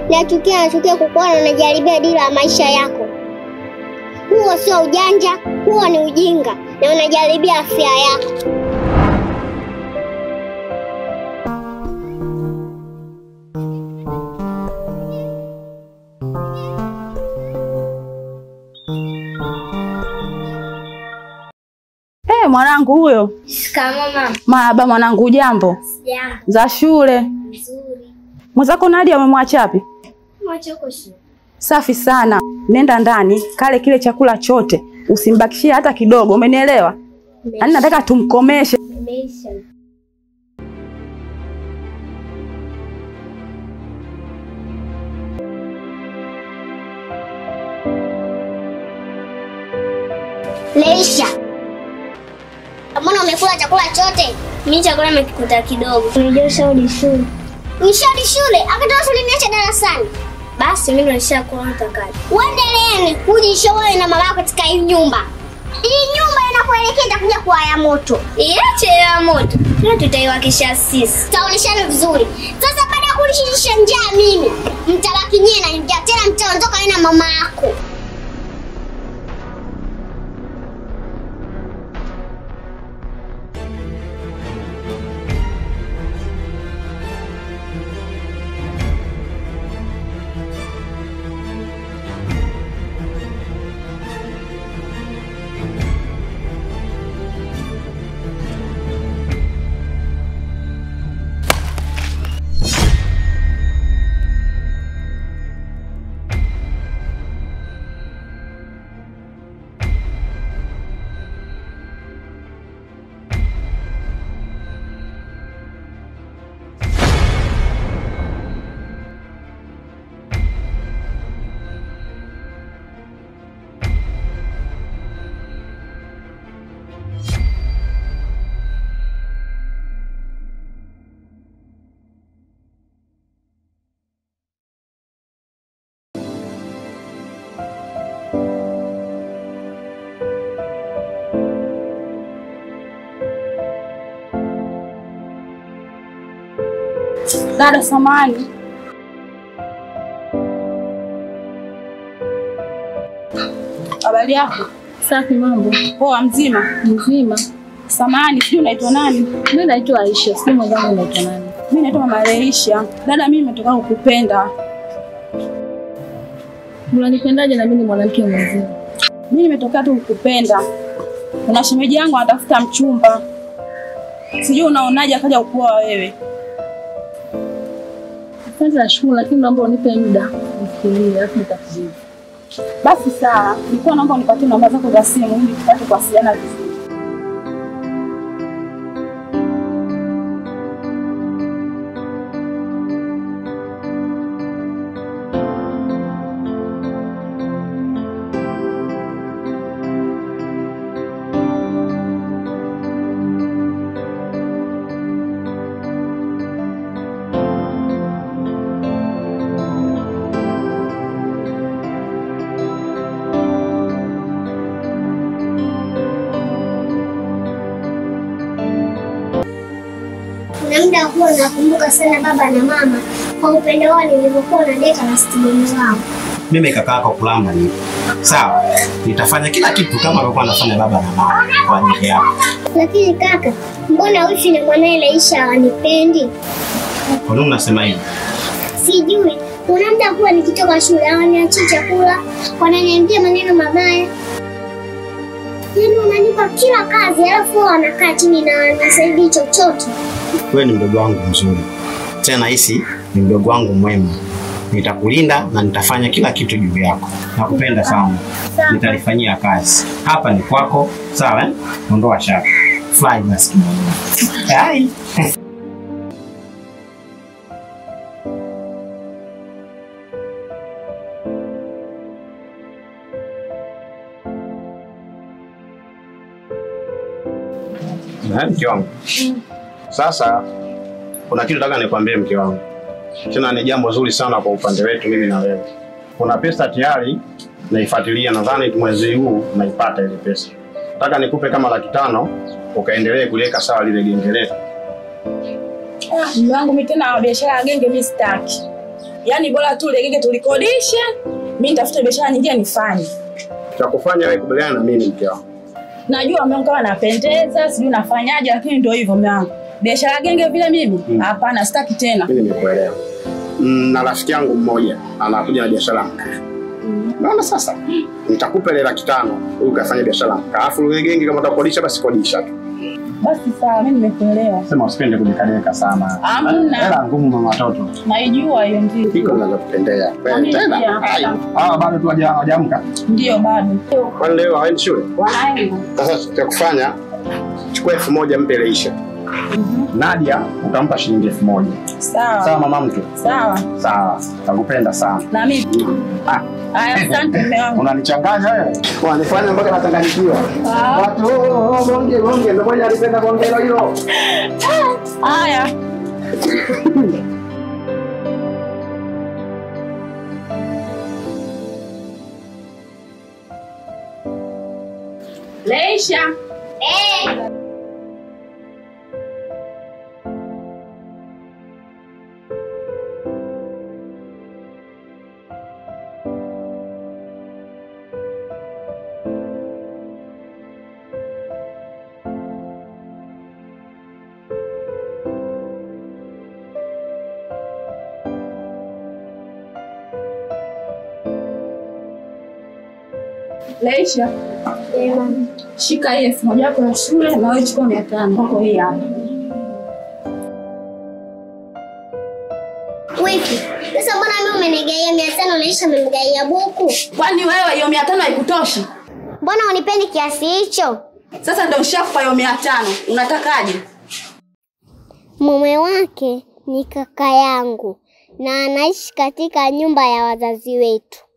nachukia nachukia kukuona unajaribia dira ya maisha yako. Huo sio ujanja, huo ni ujinga na unajaribia afya yako. Eh, mwanangu huyo. Shikamoo mama. Marahaba mwanangu, jambo Jambo. za shule. Nzuri. Mwenzako Nadia amemwacha wapi? Mwache huko shule. Safi sana. Nenda ndani, kale kile chakula chote, usimbakishie hata kidogo, umenielewa? Yaani nataka tumkomeshe. Imeisha. Leisha. Mbona umekula chakula chote? Mimi chakula nimekikuta kidogo. Unajua shauri shule. Nishauri shule, akatoa shule niacha darasani. Basi mimi nilishakula utakaje. Uendeleeni kujisha wewe na mama yako katika hii nyumba. Hii nyumba inakuelekea itakuja kuwa ya moto. Iache ya moto. Leo tutaiwakisha sisi. Taoneshana vizuri. Sasa baada ya kulishisha njaa mimi, mtabaki nyie na njaa tena mtaondoka wewe na mama yako. Dada samani. Habari yako? Safi, mambo Poa, mzima? mzima. Samani, sijui unaitwa nani? Mimi naitwa Aisha, si mwenzangu naitwa nani? Mimi naitwa Mama Leisha. Dada, mimi nimetoka kukupenda. Unanipendaje na mimi ni mwanamke mwenzio? Mimi nimetokea tu kukupenda. Kuna shemeji yangu anatafuta mchumba, sijui unaonaje akaja kukuoa wewe. Asante nashukuru, lakini naomba unipe muda nifikirie, alafu nitakujibu. Basi sawa, nilikuwa naomba unipatie namba zako za simu ili tupate kuwasiliana vizuri. Kuna muda huwa nakumbuka sana baba na mama kwa upendo wao nilivyokuwa na deka na stimuli wao. mimi kaka yako kulamba ni sawa, nitafanya kila kitu kama alikuwa anafanya baba na mama kwa ajili yako. Lakini kaka, mbona wifi na mwanae Leisha hawanipendi? Kwa nini unasema hivi? Sijui. Kuna muda huwa nikitoka shule hawaniachii chakula, wananiambia maneno mabaya. Yaani wananipa kila kazi, alafu wao wanakaa chini na wanisaidii chochote. Wewe ni mdogo wangu mzuri, tena hisi ni mdogo wangu mwema. Nitakulinda na nitafanya kila kitu juu yako. Nakupenda sana, nitalifanyia kazi. Hapa ni kwako, sawa? eh? Ondoa shaka, fly basi. Hai. Na mke wangu. Sasa kuna kitu nataka nikwambie mke wangu, tena ni jambo zuri sana kwa upande wetu mimi na wewe. Kuna pesa tayari naifuatilia, nadhani mwezi huu naipata ile pesa. Nataka nikupe kama laki tano ukaendelee kuliweka sawa lile genge letu. Mume wangu mimi tena biashara ya genge mimi sitaki. Yaani bora tu ile genge tulikodishe, mimi nitafute biashara nyingine nifanye. Cha kufanya wewe kubaliana na mimi mke wangu. Najua mume wangu kama napendeza, sijui nafanyaje, lakini ndio hivyo mume wangu. Biashara genge vile mimi? Hapana, sitaki tena. Mimi nimekuelewa. Mm, na rafiki yangu mmoja anakuja na biashara ya mkaa. Naona sasa nitakupa ile laki tano huyu kafanya biashara ya mkaa. Alafu ile genge kama utakodisha basi kodisha tu. Basi sawa, mimi nimekuelewa. Sema usipende kujikadeka sana. Hamna. Hela ngumu mama watoto. Naijua hiyo ndio. Iko ninachokupendea. Wewe Amini tena. pia. Ai. Ah, bado tu haja- hajaamka. Ndio bado. Kwani leo haendi shule? Wanaenda. Sasa cha kufanya chukua elfu moja mpe Leisha. Nadia utampa shilingi elfu moja. Sawa Sawa. mama mtu. Sawa. Sawa. Nakupenda sana. Na mimi. Ah. Haya, asante mume wangu. Unanichanganya wewe. Wanifanya mpaka nachanganyikiwa. Ah. Watu oh, oh, bonge bonge ndio moja alipenda bonge hilo hilo. Haya. Leisha. Eh, Leisha. Shika hii elfu moja yako ya shule na wewe chukua mia tano kwako hii hapa. wiki. Sasa mbona mimi umenigaia mia tano naisha umemgaia buku? Kwani wewe hiyo mia tano haikutoshi? Mbona unipendi kiasi hicho? Sasa ndio ushakupa hiyo mia tano. Unatakaje? Mume wake ni kaka yangu na anaishi katika nyumba ya wazazi wetu.